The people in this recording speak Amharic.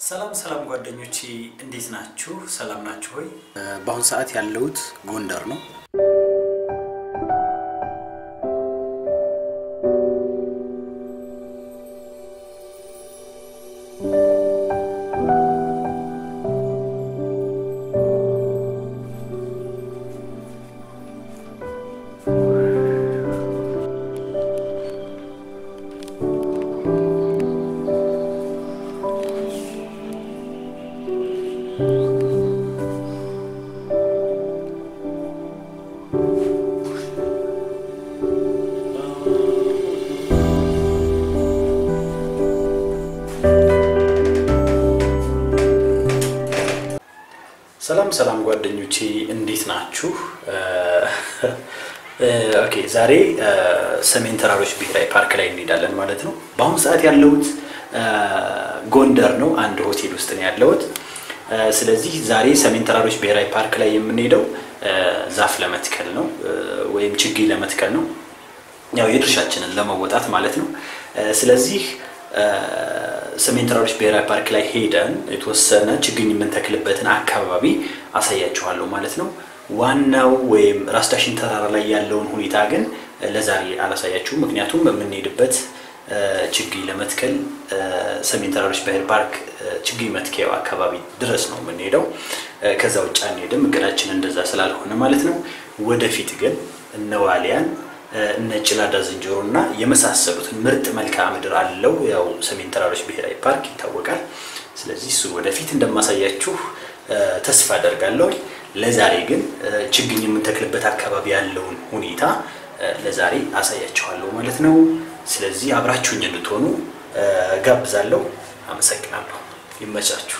ሰላም ሰላም ጓደኞቼ እንዴት ናችሁ? ሰላም ናችሁ ሆይ? በአሁኑ ሰዓት ያለሁት ጎንደር ነው። ሰላም ሰላም ጓደኞቼ እንዴት ናችሁ? ኦኬ ዛሬ ሰሜን ተራሮች ብሔራዊ ፓርክ ላይ እንሄዳለን ማለት ነው። በአሁኑ ሰዓት ያለሁት ጎንደር ነው። አንድ ሆቴል ውስጥ ነው ያለሁት። ስለዚህ ዛሬ ሰሜን ተራሮች ብሔራዊ ፓርክ ላይ የምንሄደው ዛፍ ለመትከል ነው ወይም ችግኝ ለመትከል ነው። ያው የድርሻችንን ለመወጣት ማለት ነው። ስለዚህ ሰሜን ተራሮች ብሔራዊ ፓርክ ላይ ሄደን የተወሰነ ችግኝ የምንተክልበትን አካባቢ አሳያችኋለሁ ማለት ነው። ዋናው ወይም ራስ ዳሽን ተራራ ላይ ያለውን ሁኔታ ግን ለዛሬ አላሳያችሁም። ምክንያቱም የምንሄድበት ችግኝ ለመትከል ሰሜን ተራሮች ብሔራዊ ፓርክ ችግኝ መትከያው አካባቢ ድረስ ነው የምንሄደው። ከዛ ውጭ አንሄድም። እቅዳችን እንደዛ ስላልሆነ ማለት ነው። ወደፊት ግን እነ ዋሊያን እነ ጭላዳ ዝንጀሮ እና የመሳሰሉትን ምርጥ መልክዓ ምድር አለው። ያው ሰሜን ተራሮች ብሔራዊ ፓርክ ይታወቃል። ስለዚህ እሱን ወደፊት እንደማሳያችሁ ተስፋ አደርጋለሁ። ለዛሬ ግን ችግኝ የምንተክልበት አካባቢ ያለውን ሁኔታ ለዛሬ አሳያችኋለሁ ማለት ነው። ስለዚህ አብራችሁኝ እንድትሆኑ ጋብዛለሁ። አመሰግናለሁ። ይመቻችሁ።